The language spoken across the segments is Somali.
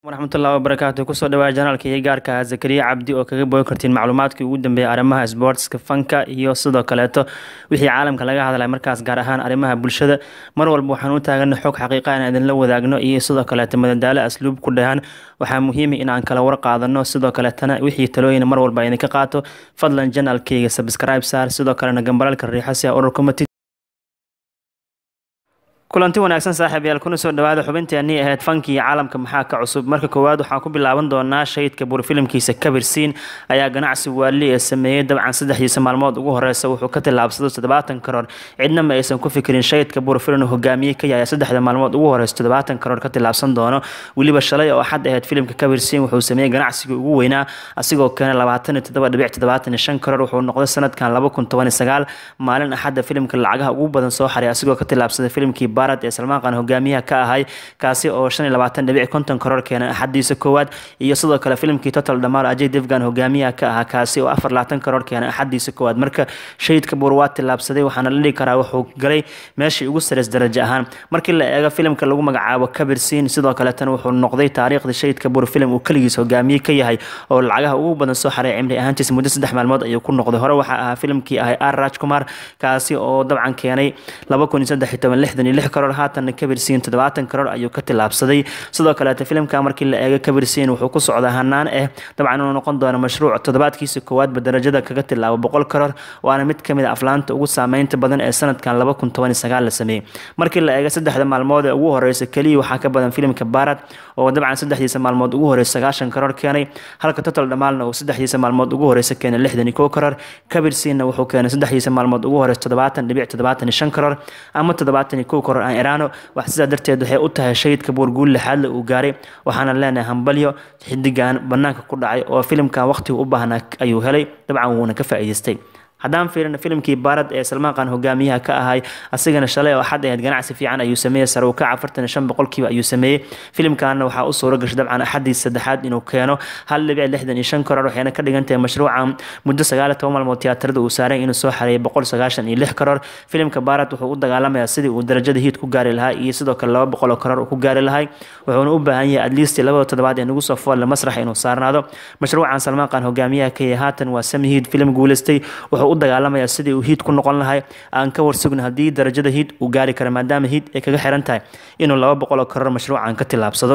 waraxmatullahi wabarakaatu kusoo dhawaa janaalka iyo gaarka zakariya cabdi oo kaga bogi kartiin macluumaadkii ugu dambeeyay arrimaha sportska fanka iyo sidoo kaleeto wixii caalamka laga hadlay markaas gaar ahaan arrimaha bulshada mar walba waxaan u taagana xog xaqiiqa in idinla wadaagno iyo sidoo kaleeto madadaalo asluub ku dhahan waxaa muhiima inaan kala war qaadano sidoo kaleetana wixii talooyin mar walba idinka qaato fadlan janaalkayga subscribe saar sidoo kalena gambalalka riixo si a ururka matid kulanti wanaagsan saaxiibayaal kuna soo dhawaada xubinteennii ahayd fankii caalamka maxaa ka cusub marka koowaad waxaan ku bilaaban doonaa shahidka buurfilimkiisa kabirsiin ayaa ganacsi waali ee sameeyey dabcan saddexdiisa maalmood ugu horeysa wuxuu ka tillaabsado toddobaatan karoor cidna ma aysan ku fikirin shahidka buurfilim hogaamiye ka yahay saddexda maalmood ugu horeysa toddobaatan karoor ka tillaabsan doono weliba shalay oo axad ahayd filimka kabirsiin wuxuu sameeyey ganacsigii ugu weynaa asigoo keenay labaatan iyo toddoba dhibic toddobaatan iyo shan karoor wuxuu noqday sanadkan laba kun toban iyo sagaal maalin axadda filimka lacagaha ugu badan soo xaray asigoo ka tillaabsaday filimkii ee salmaan qaan hogaamiyaha ka ahay kaasi oo shan iyo labaatan dhibic konton karoor keenay axadiisa koowaad iyo sidoo kale filimkii total dhamaar ajay devgan hogaamiyaha ka ahaa kaasi oo afar labaatan karoor keenay axadiisa koowaad marka shahidka buur waa tillaabsaday waxaana la dhigi karaa wuxuu galay meeshii ugu sareys darajo ahaan markii la eego filimka lagu magacaabo kabirsiin sidoo kaletana wuxuu noqday taariikhda shahidka buur filim uu keligiis hogaamiye ka yahay oo lacagaha ugu badan soo xaray cimri ahaantiisa muddo saddex maalmood ayuu ku noqday hore waxaa ahaa filimkii ahay ar raj kumar kaasi oo dabcan keenay laba kun iyo saddex iyo toban lixdan iyo lix karoor haatanna kabirsiin toddobaatan karoor ayuu ka tillaabsaday sidoo kaleeta filimka markii la eego kabirsiin wuxuu ku socdaa hanaan ah dabcan inuu noqon doono mashruuc toddobaadkiisa koowaadba darajada kaga tilaabo boqol karoor waana mid kamid a aflaanta ugu saameynta badan ee sanadkan laba kun toban iyo sagaal la sameeyey markii la eego saddexda maalmood ee ugu horeysa keliya waxaa ka badan filimka barat oo dabcan saddexdiisa maalmood ugu horeysa sagaashan karoor keenay halka total dhamaalna uu saddexdiisa maalmood ugu horeysa keenay lixdan iyo kow karoor kabirsiinna wuxuu keenay saddexdiisa maalmood ugu horeysa toddobaatan dhibic toddobaatan iyo shan karoor ama toddobaatan iyo kow karoor aan iraano wax sidaa darteed waxay u tahay shahidka buurguul lixaadle uu gaaray waxaana leenahay hambalyo xidigan banaanka ku dhacay oo filimkan waqtigu u baahnaa ayuu helay dabcan wuuna ka faa'iidaystay haddaan fiirino filimkii baarad ee salmaan qaan hogaamiyaha ka ahay asigana shalay oo axad ahayd ganacsi fiican ayuu sameeyey sare uu kac afartan iyo shan boqolkiiba ayuu sameeyey filimkaana waxaa u suuro gashay dabcan axadii saddexaad inuu keeno hal dhibic lixdan iyo shan karoor waxayna ka dhigan tahay mashruucan muddo sagaal iyo toban maalmood tiyaatarada uu saaray inuu soo xareeyay boqol sagaashan iyo lix karoor filimka baarad wuxuu u dagaalamayaa sidii uu darajada hiid ku gaari lahaa iyo sidoo kale laba boqol oo karoor uu ku gaari lahay wuxuuna u baahan yahay adliist labada toddobaad ee nagu soo foolle masrax inuu saarnaado mashruucan salmaan qaan hogaamiyaha ka yahay haatan waa sami hiid filim guuleystay wuxuu u dagaalamaya sidii uu hiid ku noqon lahay aan ka warsugna haddii darajada hiid uu gaari kara maadaama hiid ay kaga xiran tahay inuu laba boqol oo karoor mashruucan ka tillaabsado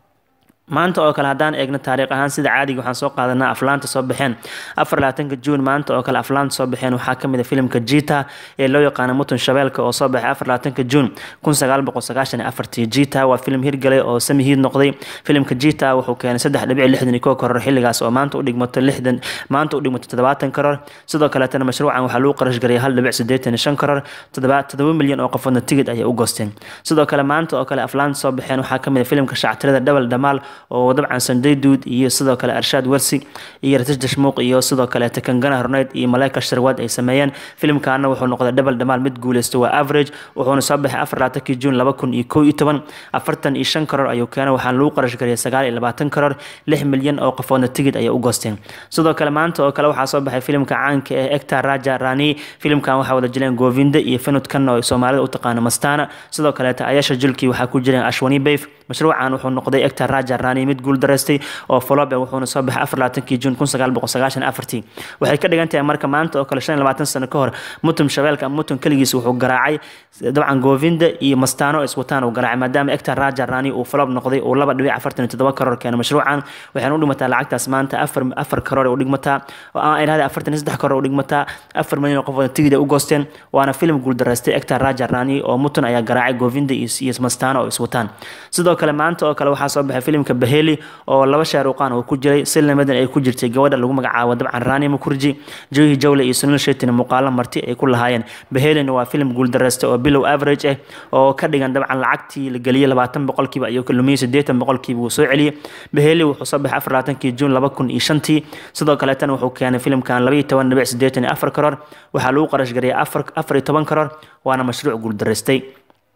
maanta oo kale haddaan eegno taariikh ahaan sida caadiga waxaan soo qaadanaa aflaanta soo baxeen afar labaatanka juun maanta oo kale aflaanta soo baxeen waxaa kamid a filimka jita ee loo yaqaano mutun shabeelka oo soo baxay afar labaatanka juun kun sagaal boqol sagaashan iyo afartii jita waa filim hirgalay oo sami hiid noqday filimka jita wuxuu keenay saddex dhibic lixdan iyo kow karoor xilligaas oo maanta u dhigmato lixdan maanta u dhigmato toddobaatan karoor sidoo kaleetana mashruucan waxaa lagu qarash garay hal dhibic siddeetan iyo shan karoor toddoba toddoba milyan oo qofoodna tigid ayay u goosteen sidoo kale maanta oo kale aflaanta soo baxeen waxaa kamid a filimka shactirada dhabal dhamaal oo dabcan sanday duud iyo sidoo kale arshaad warsi iyo ratish dashmuuq iyo sidoo kaleeta kangana horneyd iyo maleyka sharwaad ay sameeyeen filimkaana wuxuu noqday dhabal dhamaal mid guuleysta waa average wuxuuna soo baxay afar labaatankii juun laba kun iyo kow iyo toban afartan iyo shan karoor ayuu keenay waxaana lagu qarash gariyay sagaal iyo labaatan karoor lix milyan oo qofoodna tigid ayay u goosteen sidoo kale maanta oo kale waxaa soo baxay filimka caanka ee ectar raja rani filimkan waxaa wada jileen govinda iyo finod kanna oo soomaalida u taqaano mastana sidoo kaleeta ayasha julki waxaa ku jireen ashwani bayf mashruucan wuxuu noqday ectar raja rani mid guul daraystay oo folobe wuxuuna soo baxay afar labaatankii juun kun sagaal boqol sagaashan afartii waxay ka dhigan tahay marka maanta oo kale shan iyo labaatan sano ka hor mutum shabeelka ama mutum keligiis wuxuu garaacay dabcan govinda iyo mastano iswataan uu garaacay maadaama ectar raja rani uu folob noqday uu laba dhibic afartan iyo toddoba karoor keenay mashruucan waxayna u dhigmataa lacagtaas maanta afar afar karoor u dhigmataa aan idhahda afartan iyo saddex karoor u dhigmataa afar milyan oo qofood tigid u goosteen waana filim guul daraystay ectar raja rani oo mutum ayaa garaacay govinda iyo mastano oo iswataan sidoo kale maanta oo kale waxaa soo baxay filimka baheli oo laba shaaruqaan uu ku jiray si lamadan ay ku jirtay gabadha lagu magacaabo dabcan rani makurji johi jawle iyo sunil shetin muuqaalo marti ay ku lahaayeen bahelina waa filim guuldareysta oo bilow average ah oo ka dhigan dabcan lacagtii la geliyay labaatan boqolkiiba ayuu ka lumiyey siddeetan boqolkiiba wuu soo celiyey baheli wuxuu soo baxay afar labaatankii juun laba kun iyo shantii sidoo kaleetana wuxuu keenay filimkan laba iyo toban dhibic siddeetan iyo afar karoor waxaa lagu qarash gariyay afar afar iyo toban karoor waana mashruuc guuldareystay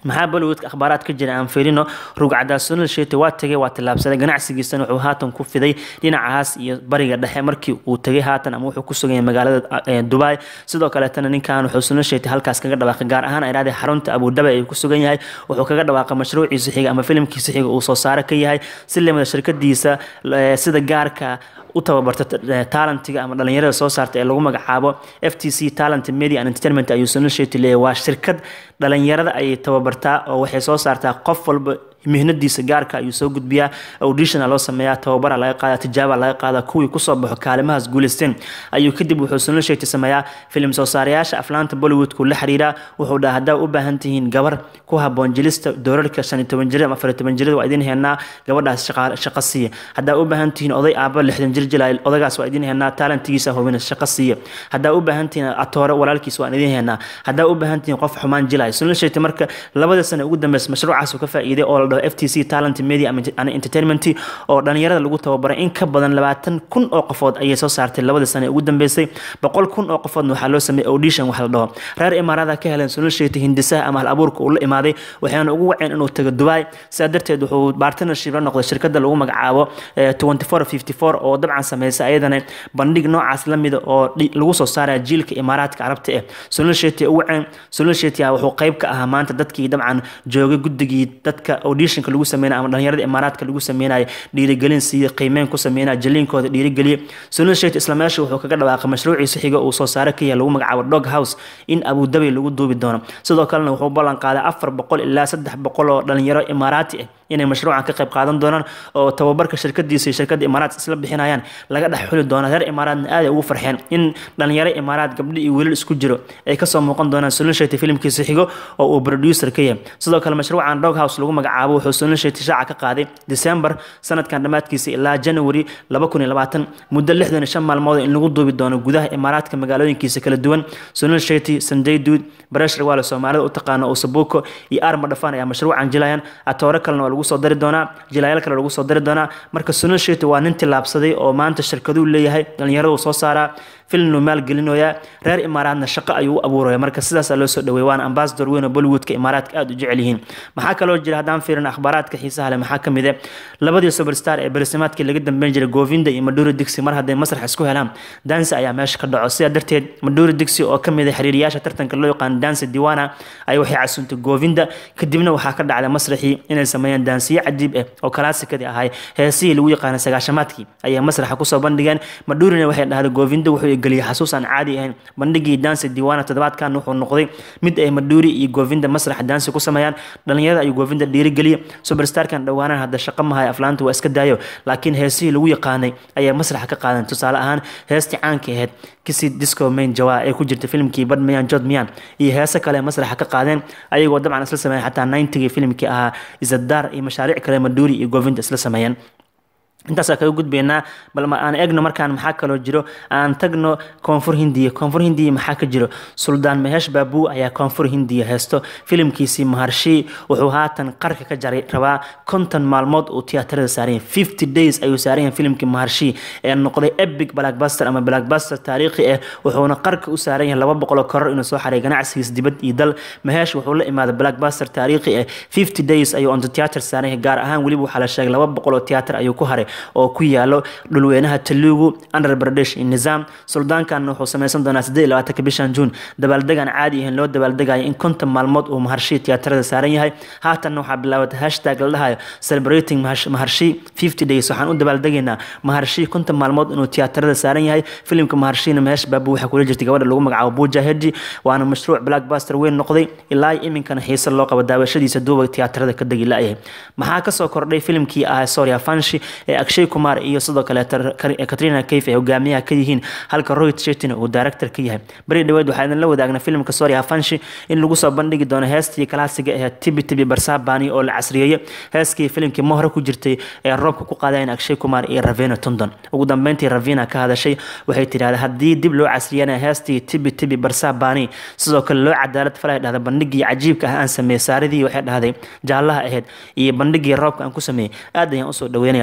maxaa bollywoodka akhbaaraad ka jira aan fiirino rugcaddaa sunil sheti waa tegay waa tillaabsaday ganacsigiisana wuxuu haatan ku fiday dhinacaas iyo bariga dhexe markii uu tegay haatan ama wuxuu ku sugan yahay magaalada dubai sidoo kaleetana ninkan wuxuu sunil sheti halkaas kaga dhawaaqay gaar ahaan ayrahdee xarunta abudabi ayuu ku sugan yahay wuxuu kaga dhawaaqay mashruuciisa xiga ama filimkiisa xiga uu soo saare ka yahay si lamida shirkadiisa sida gaarka u tababarta talentiga ama dhalinyarada soo saarta ee lagu magacaabo f t c talent media and entertainment ayuu sunil sheti leeyahay waa shirkad dhalinyarada ayay tababartaa oo waxay soo saartaa qof walba mihnadiisa gaarka ayuu soo gudbiyaa auditiona loo sameeyaa tababara laga qaada tijaaba laga qaada kuwii kusoo baxo kaalimahaas guuleysteen ayuu kadib wuxuu sunil sheegti sameeyaa filim soo saarayaasha aflaanta bollywoodku la xiriiraa wuxuu dhaha haddaa u baahan tihiin gabar ku haboon jilista doorarka shan iyo toban jirada ama afar iyo toban jirada waa idin heenaa gabadhaas shaqo siiya haddaa u baahan tihiin oday aaba lixdan jir jilaa odagaas waa idin heenaa talentigiisa hubina shaqo siiya haddaa u baahan tihiin atoore walaalkiis waan idin heenaa haddaa u baahan tihiin qof xumaan jilaya sunil sheegti marka labada sano ugu dambeysa mashruucaas uu ka faa'iiday oo la dhaho f t c talent media and entertainment oo dhalinyarada lagu tababaray in ka badan labaatan kun oo qofood ayay soo saartay labada sane ugu dambeysay boqol kun oo qofoodna waxaa loo sameeyey audition wax la dhaho reer imaarada ka heleen sunil sheeti hindisaha ama hal abuurka uu la imaaday waxaana ugu waceen inuu tago dubai sidaa darteed wuxuu partnership la noqday shirkada lagu magacaabo twenty four fifty four oo dabcan sameysa ayadana bandhig noocaas lamida oo lagu soo saaraya jiilka imaaraadka carabta eh sunil sheeti u waceen sunil sheeti wuxuu qayb ka ahaa maanta dadkii dabcan joogay guddigii dadka auditionka lagu sameynaya ama dhalinyarada imaaraadka lagu sameynaya dhiirigelin siiya qiimeyn ku sameynaya jaliinkooda dhiirigeliya sunil sheet isla meesha wuxuu kaga dhawaaqay mashruuciisa xiga uu soo saare ka yahay lagu magacaabo dog house in abudabi lagu duubi doono sidoo kalena wuxuu ballan qaaday afar boqol ilaa saddex boqol oo dhalinyaro imaaraati ah inay mashruucan ka qayb qaadan doonaan oo tababarka shirkadiisa iyo shirkadda imaaraad isla bixinayaan laga dhex xuli doono reer imaaraadna aaday ugu farxeen in dhalinyaro imaaraad gabdho iyo wiilal isku jiro ay kasoo muuqan doonaan sunil sheeti filimkiisa xigo oo uu producer ka yahay sidoo kale mashruucan dog house lagu magacaabo wuxuu sunil sheeti shaaca ka qaaday december sanadkan dhammaadkiisa ilaa january laba kun iyo labaatan muddo lixdan iyo shan maalmood in lagu duubi doono gudaha imaaraadka magaalooyinkiisa kala duwan sunil sheeti sanjay duud baresh rawaale soomaalida u taqaano usabuuko iyo arma dhafaan ayaa mashruucan jilayan atoore kalena waa lagu soo dari doonaa jilayaal kale lagu soo dari doonaa marka sunil sheeti waa nin tillaabsaday oo maanta shirkaduu leeyahay dhalinyaradu soo saaraa filmnu maalgelinoyaa reer imaaraadna shaqo ayuu u abuuraya marka sidaasaa loo soo dhaweey waana ambasador weyn oo bollywoodka imaaraadka aada u jecel yihiin maxaa kaloo jira haddaan fiirin akhbaaraadka xiisaha leh maxaa ka mid eh labadii superstar ee barisimaadkii laga dambeyn jiray govinda iyo maduri dixi mar hadday masrax isku helaan dansi ayaa meesha ka dhaco sidaa darteed maduri dixi oo ka mid ah xiriiriyaasha tartanka loo yaqaan dansi diwana ay waxay casuuntay govinda kadibna waxaa ka dhacday masraxii inay sameeyeen dansiyo cajiib ah oo kalaasikadii ahay heesihii lagu yaqaanay sagaashamaadkii ayay masraxa kusoo bandhigeen madurina waxay dhahday govinda wuxuu geliyay xasuus aan caadi ahayn bandhigii dansi diwana toddobaadkan wuxuu noqday mid ay maduri iyo govinda masraxa dansi ku sameeyaan dhalinyarada ayuu govinda dhiirigeliya superstarkan dhowaanan hadda shaqo mahay aflaanta waa iska daayo laakiin heesihii lagu yaqaanay ayaa masraxa ka qaadan tusaale ahaan heestii caanka ahayd kisi disco main jawa ee ku jirta filimkii bad miyan jod miyan iyo heese kale masraxa ka qaadeen ayagoo dabcan isla sameeyeen xataa ninetygii filimkii ahaa izadar iyo mashaariic kale maduri iyo govinda isla sameeyeen intaasaa kaga gudbaynaa bal aan egno markaan maxaa kaloo jiro aan tagno koonfur hindiya koonfur hindiya maxaa ka jiro suldaan maheesh baabuu ayaa koonfur hindiya heesto filimkiisii maharshi wuxuu haatan qarka ka jaray rabaa konton maalmood uu tiyaatarada saaranya fifty days ayuu saaranya filimkii maharshi ee noqday epic blackbuster ama blackbuster taariikhi ah wuxuuna qarka u saaran yahay laba boqol oo koror inuu soo xaray ganacsigiis dibad iyo dal maheesh wuxuu la imaaday blackbuster taariikhi ah fifty days ayuu onto tiyaatar saaran yahay gaar ahaan weliba waxaa la sheegay laba boqol oo tiyaatar ayuu ku haray oo ku yaalo dhulweynaha talugu andhar bardesh iyo nizaam suldaankan wuxuu sameysan doonaa siddeed iyo labaatanka bishan juun dabaaldegaan caadi ahayn loo dabaaldegayo in konton maalmood uu maharshi tiyaatarada saaran yahay haatanna waxaa bilaabatay hashtag la dhahayo celebrating maharshi fifty days waxaan u dabaaldegaynaa maharshi konton maalmood inuu tiyaatarada saaran yahay filimka maharshina meesh baabu waxaa kula jirtay gabadha lagu magacaabo buja heji waana mashruuc blackbuster weyn noqday ilaa iminkana xiise loo qabo daawashadiisa duuba tiyaatarada ka degi la-yahay maxaa kasoo kordhay filimkii ah soria fanshi ee akshay kumar iyo sidoo kale katrina kayf ay hogaamiyaha ka yihiin halka rohit shetina uu director ka yahay beri dhaweed waxaa idin la wadaagna filimka soria fanshi in lagu soo bandhigi doono heestii kalaasiga ee tibi tibi barsabani oo la casriyeeyey heeskii filimkii mohre ku jirtay ee roobka ku qaadeen akshay kumar iyo ravena tondon ugu dambeyntii ravina ka hadashay waxay tidhahday haddii dib loo casriyana heestii tibi tibi barsabani sidoo kale loo cadaalad falay dhahda bandhigii cajiibka ah aan sameeyey saaridii waxay dhahday jaallaha ahayd iyo bandhigii roobka aan ku sameeyey aad ayaan usoo dhaweynaya sidoo kale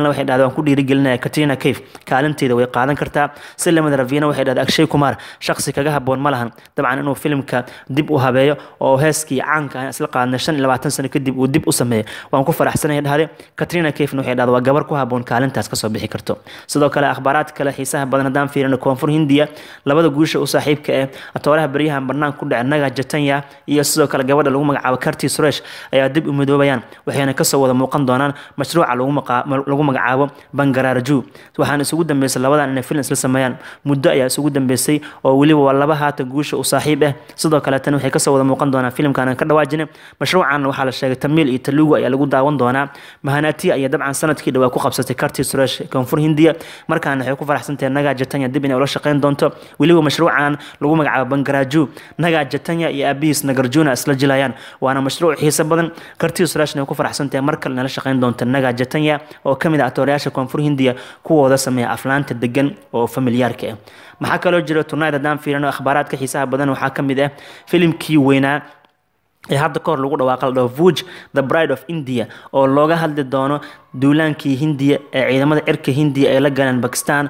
kalena waxay dhahday waan ku dhiirigelinaya katrina cave kaalinteeda way qaadan kartaa si lamida ravina waxay dhahday akshay kumar shaqsi kaga haboon ma lahan dabcan inuu filimka dib u habeeyo oo heeskii caanka ah isla qaadnay shan iyo labaatan sano kadib uu dib u sameeyo waan ku faraxsanaya dhahday katrina cafena waxay dhahday waa gabar ku haboon kaalintaas kasoo bixi karto sidoo kale akhbaaraad kale xiisaha badan haddaan fiirino koonfur hindiya labada guusha u saaxiibka eh atooraha baryahan banaanka ku dhacay naga jatanya iyo sidoo kale gabadha lagu magacaabo karti suresh ayaa dib u midoobayaan waxayna kasoo wada muuqan doonaan mashruuca lagu magacaabo bangararju waxaana isugu dambeysay labadan inay film isla sameeyaan muddo ayaa isugu dambeysay oo weliba waa laba haata guusha u saaxiib ah sidoo kale tan waxay kasoo wada muuqan doonaan filimkan aan ka dhawaajina mashruucan waxaa la sheegay tamiil iyo talugu ayaa lagu daawan doonaa mahanati ayaa dabcan sanadkii dhawaa ku qabsatay karti suresh koonfur hindiya markaana waxay ku faraxsantahay naga jatanya dib inay ula shaqeyn doonto weliba mashruucan lagu magacaabo bangaraju naga jatanya iyo aabihiis nagarjuna isla jilayaan waana mashruuc xiiso badan karti surashna ay ku faraxsantahay mar kale nala shaqeyn doonta naga jatanya oo kamid ah atoorayaasha koonfur hindiya kuwooda sameeya aflaanta degan oo familiyaarka ah maxaa kaloo jira tonight haddaan fiirino akhbaaraadka xiisaha badan waxaa kamid ah filimkii weynaa ee hadda kahor lagu dhawaaqa la dhaho vuj the bride of india oo looga hadli doono duulaankii hindiya ee ciidamada cirka hindiya ay la galeen bakistan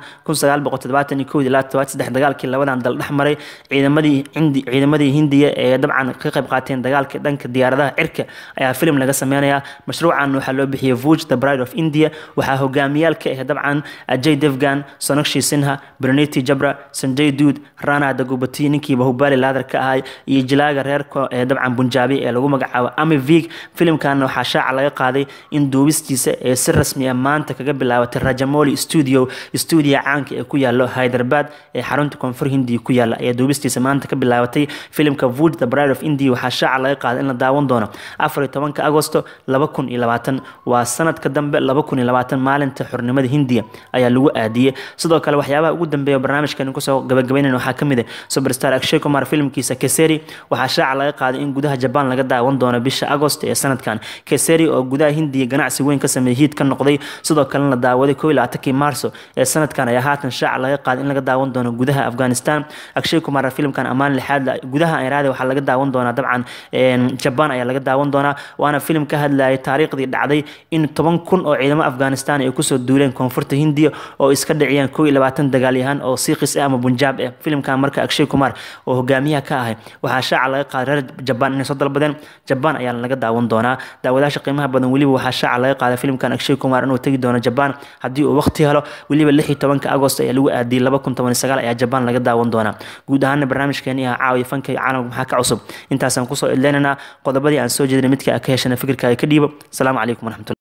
dagaalkii labadan dal dhex maray ciidamadii hindiya ee dabcan ka qayb qaateen dagaalka dhanka diyaaradaha cirka ayaa filim laga sameynayaa mashruucan waxaa loo bixiyay vuj the bride of india waxaa hogaamiyaal ka ah dabcan ajay devgan sonakshi sinha berneti jabra sanjay duud rana dagubati ninkii bahubali laadar ka ahay iyo jilaaga reerka ee dabcan bunjaabi ee lagu magacaabo amivig filimkana waxaa shaaca laga qaaday in duubistiisa ee si rasmi ah maanta kaga bilaabatay rajamoli studio stuudiya caanka ee ku yaalo hyderabad ee xarunta koonfur hindiya ku yaala ayaa duubistiisa maanta ka bilaabatay filimka vuj the bride of india waxaa shaaca laga qaaday in la daawan doono afar iyo tobanka agosto laba kun iyo labaatan waa sanadka dambe laba kun iyo labaatan maalinta xornimada hindiya ayaa lagu aadiyey sidoo kale waxyaabaha ugu dambeeya barnaamijkan kusoo gabagabaynayn waxaa kamid ah superstar akshay kumar filimkiisa keseri waxaa shaaca laga qaaday in gudaha jabaan laga daawan doono bisha agost ee sanadkan keseri oo gudaha hindiya ganacsi weyn ka sameeyay hiid ka noqday sidoo kalena la daawaday koo iyo labaatankii maarso ee sanadkan ayaa haatan shaaca laga qaaday in laga daawan doono gudaha afghanistan akshay kumar filimkan ammaan lixaad gudaha iraada waxaa laga daawan doonaa dabcan jabaan ayaa laga daawan doonaa waana filim ka hadlayay taariikhdii dhacday in toban kun oo ciidamo afghanistan ay kusoo duuleen koonfurta hindiya oo iska dhiciyeen koo iyo labaatan dagaalyahaan oo siiqis ah ama bunjaab ah filimkan marka akshay kumar oo hogaamiyaha ka ahay waxaa shaaca laga qaaday reer jabaan inay soo dalbadeen jabaan ayaa laga daawan doonaa daawadaasha qiimaha badan weliba waxaa shaaca laga qaaday filimkan akshay kumar inuu tegi doono jabaan haddii uu waqti helo weliba lix iyo tobanka agost ayaa lagu aadiyay laba kun toban iyo sagaal ayaa jabaan laga daawan doonaa guud ahaana barnaamijkeeni ah caawiya fanka iyo caalamka maxaa ka cusub intaasaan kusoo idleynaynaa qodobadii aan soo jeedinay midka ka heshana fikirkaaga ka dhiibo asalaamu calaykum waraxmatulah